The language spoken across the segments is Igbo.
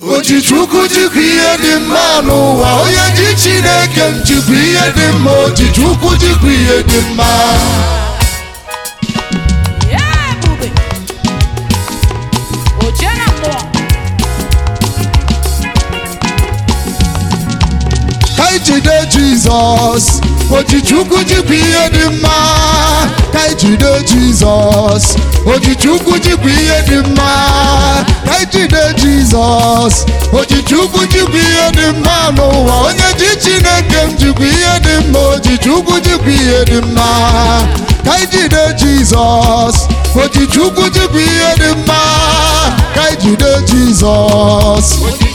oji chukwu jikwa ihe dị mma n'ụwa onye ji chineke m jikwa ihe dị mma oji chukwu jikwa ihe dị mma Ya ebube. O jee na mmụọ. ka anyị jide jizọs oji chukwu jikwa ihe dị mma ka anyị jide jizọs oji chukwu jikwa ihe dị mma ka anyị jide jizọs oji chukwu jikwa ihe dị mma n'ụwa onye ji chineke m jikwa ihe dị mma oji chukwu jikwa ihe dị mma ka anyị jide jizọs oji chukwu jikwa ihe dị mma ka anyị jide jizọs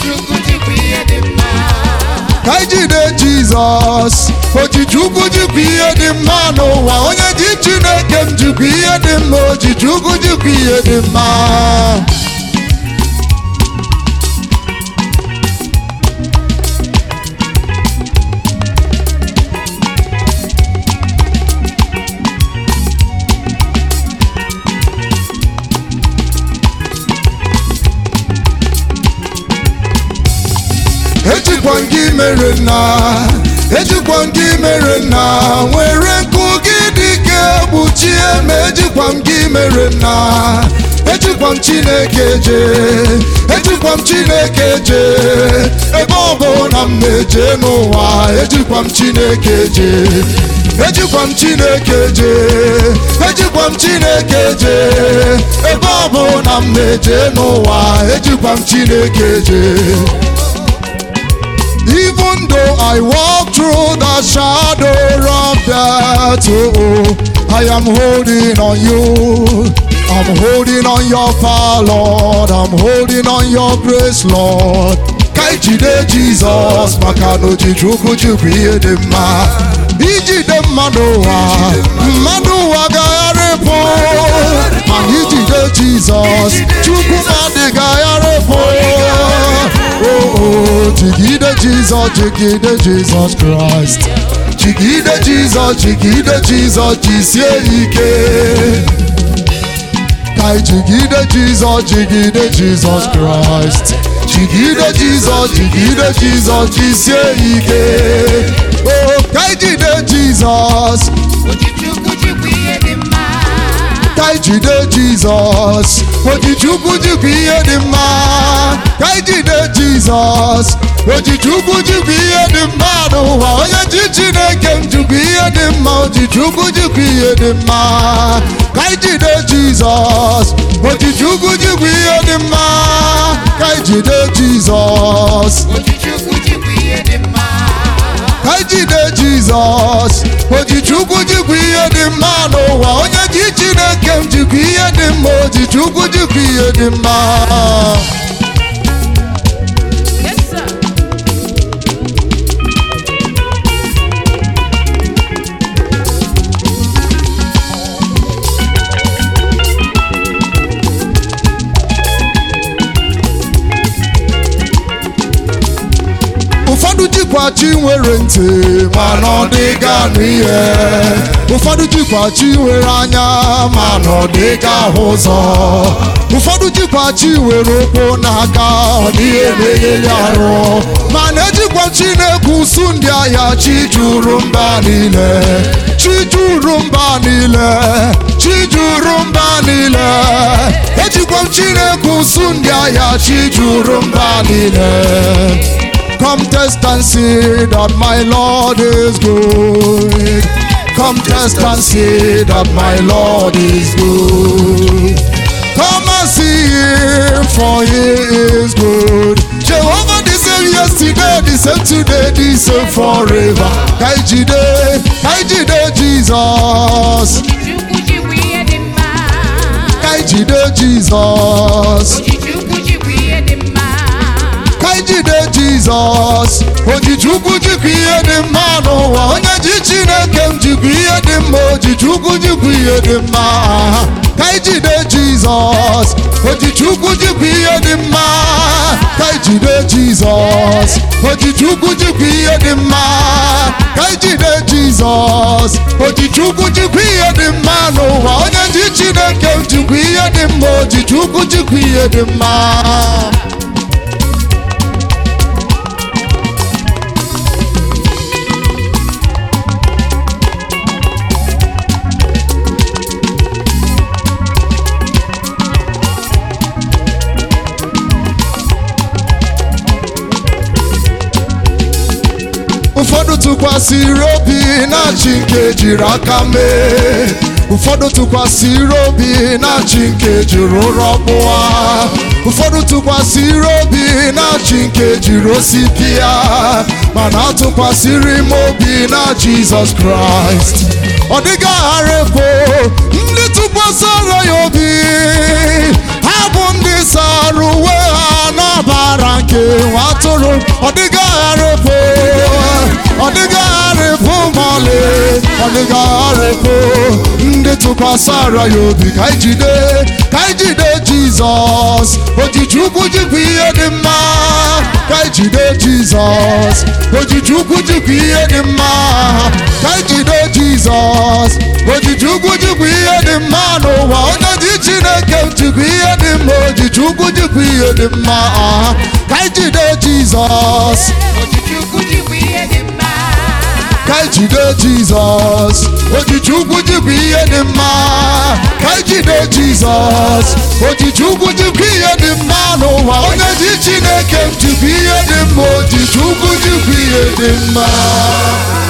ka anyị jide jizọs ojiji ukwu jikwa ihe dị mma n'ụwa onye ji chineke m jikwa ihe dị mma ojiji ukwu jikwa ihe dị mma ejikwa m gị mere nna ejikwa m gị mere nna nwere nkụ gị dịka egbuchie ma ejikwa m gị mere nna ejikwa m chineke jee ejikwa m chineke jee ebe ọ bụ na m na-eje n'ụwa ejikwa m chineke jee ejikwa m chineke jee ejikwa m chineke jee ebe ọ bụ na m na-eje n'ụwa ejikwa m chineke jee Even though I walk through the shadow of death, oh, I am holding on you. I'm holding on your power, Lord. I'm holding on your grace, Lord. Ka anyị jide Jizọs maka na ojiji ukwu jikwa ihe dị mma. Ijide mmadụ ụwa, mmadụ ụwa gagharịpụ. Mana ijide Jizọs, Chukwu mmadụ gagharịpụ. Oh, oh, jigide Jizọs, jigide Jizọs Kraịst. Jigide Jizọs, jigide Jizọs, jisie ike. Ka anyị jigide Jizọs, jigide Jizọs Kraịst. Jigide Jizọs, jigide Jizọs, jisie ike. Oh, ka anyị jide Jizọs, ka anyị jide Jizọs. Ojiji ukwu jikwa ihe dị mma. Ka anyị jide Jizọs. Ojiji ukwu jikwa ihe dị mma n'ụwa. Onye ji Chineke m jikwa ihe dị mma. Ojiji ukwu jikwa ihe dị mma. Ka anyị jide Jizọs. Ojiji ukwu jikwa ihe dị mma. Ka anyị jide Jizọs. Ka anyị jide Jizọs. Ojiji ukwu jikwa ihe dị mma n'ụwa. Onye ji Chineke m jikwa ihe dị mma. Ojiji ukwu jikwa ihe dị mma. Yes, sir. ụfọdụ jikwa chi nwere ntị mana ọ dịghị anụ ihe ụfọdụ jikwa chi nwere anya mana ọ dịghị ahụ ụzọ ụfọdụ jikwa chi nwere ụkwụ n'aka ọ dịghị emegheli arụ mana ejikwa chi na-ekwusu ndị ahịa chi juru mba niile chi juru mba niile chi juru mba niile ejikwa m chi na-ekwusu ndị ahịa chi juru mba niile Come test and see that my Lord is good. Come test and see that my Lord is good. Come and see him, for he is good. Jehovah the same yesterday, the same today, the same forever. Kaijide, Kaijide Jesus. Chukwu jikwa ihe dị mma. Kaijide Jesus. Chukwu jikwa ihe dị mma. ka anyị jide jizọs ojiji ukwu jikwa ihe dị mma n'ụwa onye ji chineke m jikwa ihe dị mma ojiji ukwu jikwa ihe dị mma ka anyị jide jizọs ojiji ukwu jikwa ihe dị mma ka anyị jide jizọs ojiji ukwu jikwa ihe dị mma ka anyị jide jizọs ojiji ukwu jikwa ihe dị mma n'ụwa onye ji chineke m jikwa ihe dị mma ojiji ukwu jikwa ihe dị mma tụkwasịrị obi na chi nke jiri aka mee ụfọdụ tụkwasịrị obi na chi nke jiri ụrọ kpụwa ụfọdụ tụkwasịrị obi na chi nke jiri osi pịa mana atụkwasịrị m obi na jizọs kraịst ọ dịghị aghara efu ndị tụkwasịrị ya obi ha bụ ndị sara uwe ha n'ọbara nke nwa atụrụ ọ dịghị aghara efu ọ dịghị aghara efu ma ọlị ọ dịghị aghara efu ndị tụkwasịrị ya obi ka anyị jide ka anyị jide jizọs ojiji ukwu jikwa ihe dị mma ka anyị jide jizọs ojiji ukwu jikwa ihe dị mma ka anyị jide jizọs ojiji ukwu jikwa ihe dị mma n'ụwa onye dị chineke jikwa ihe dị mma ojiji ukwu jikwa ihe dị mma ah. ka anyị jide jizọs Ojiji ukwu jikwa ihe dị mma. ka anyị jide jizọs ojiji ukwu jikwa ihe dị mma ka anyị jide jizọs ojiji ukwu jikwa ihe dị mma n'ụwa onye dị chineke jikwa ihe dị mma ojiji ukwu jikwa ihe dị mma